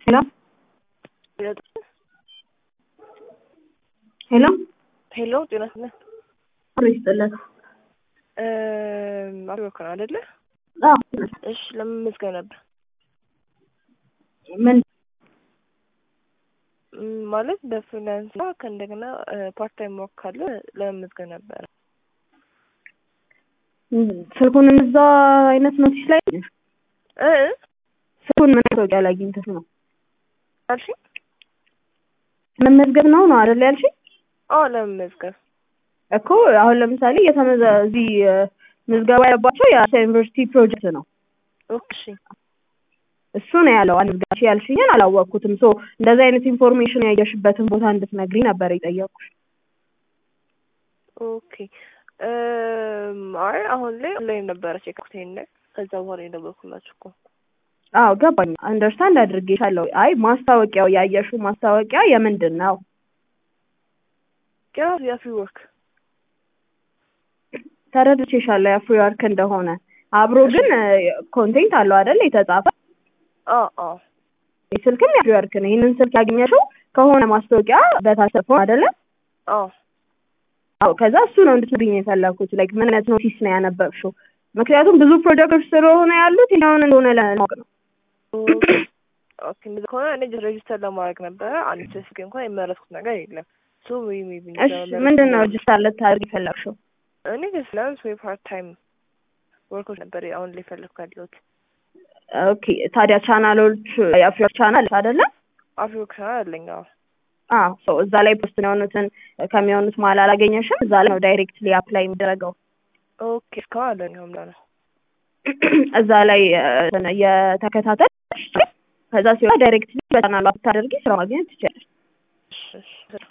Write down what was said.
ሄሎ ሄሎ ሄሎ ጤና ይስጥልኝ። አብሮ ይስጥልን። አብሮክ ነው አይደለ? አዎ እሺ ለመመዝገብ ነበር ምን ም፣ ማለት በፍሪላንስ እና ከእንደገና ፓርት ታይም ወርክ ካለ ለመመዝገብ ነበረ። ስልኩን እዛ አይነት ኖቲስ ላይ እ ስልኩን ምን ማስታወቂያ ላይ አግኝተሽ ነው? አልሽኝ? መመዝገብ ነው ነው አይደል ያልሽኝ? አዎ ለመመዝገብ እኮ አሁን ለምሳሌ የተመዘ እዚህ ምዝገባ ያለባቸው የአሳ ዩኒቨርሲቲ ፕሮጀክት ነው። እሺ እሱ ነው ያለው። አንዝጋሽ ያልሽኝን አላወቅኩትም። ሶ እንደዚህ አይነት ኢንፎርሜሽን ያየሽበትን ቦታ እንድትነግሪ ነበር የጠየኩሽ። ኦኬ እም፣ አይ አሁን ላይ ኦንላይን ነበረ ቼክ ላይ ከዛ በኋላ የደወልኩላችሁ እኮ አዎ ገባኝ። አንደርስታንድ አድርጌሻለሁ። አይ ማስታወቂያው ያየሽው ማስታወቂያ የምንድን ነው? ያው የፍሪ ወርክ ተረድቼሻለሁ የፍሪ ወርክ እንደሆነ አብሮ ግን ኮንቴንት አለው አይደል የተጻፈ አዎ አዎ ስልክም የፍሪ ወርክ ነው። ይህንን ስልክ ያገኘሽው ከሆነ ማስታወቂያ በታች ተጽፎ አይደለ? አዎ አዎ ከዛ እሱ ነው እንድትነግሪኝ የፈለኩት። ላይክ ምን አይነት ኖቲስ ነው ያነበብሽው? ምክንያቱም ብዙ ፕሮጀክቶች ስለሆነ ያሉት የትኛውን እንደሆነ ለማወቅ ነው። ኦኬ እንደዛ ከሆነ እኔ ጀስት ሬጅስተር ለማድረግ ነበረ። አንድ ስልክ እንኳን የመረጥኩት ነገር የለም። ሶ ሜይ ቢ እሺ ምንድን ነው ሬጅስተር ልታደርግ የፈለግሽው? እኔ ፍሪላንስ ወይ ፓርት ታይም ወርኮች ነበር አሁን ላይ ፈለግኩ ያለሁት። ኦኬ ታዲያ ቻናሎች የፍሪ ወርክ ቻናል አይደለ? አፍሪ ወርክ ቻናል አለኝ። አዎ አዎ ሶ እዛ ላይ ፖስት የሆኑትን ከሚሆኑት መሀል አላገኘሽም? እዛ ላይ ነው ዳይሬክትሊ አፕላይ የሚደረገው። ኦኬ እስካሁን አለኝ ሆምላ ነው። እዛ ላይ የተከታተል ከዛ ሲሆን ዳይሬክትሊ በቻናሉ ብታደርጊ ስራ ማግኘት ትችላለሽ። እሺ እሺ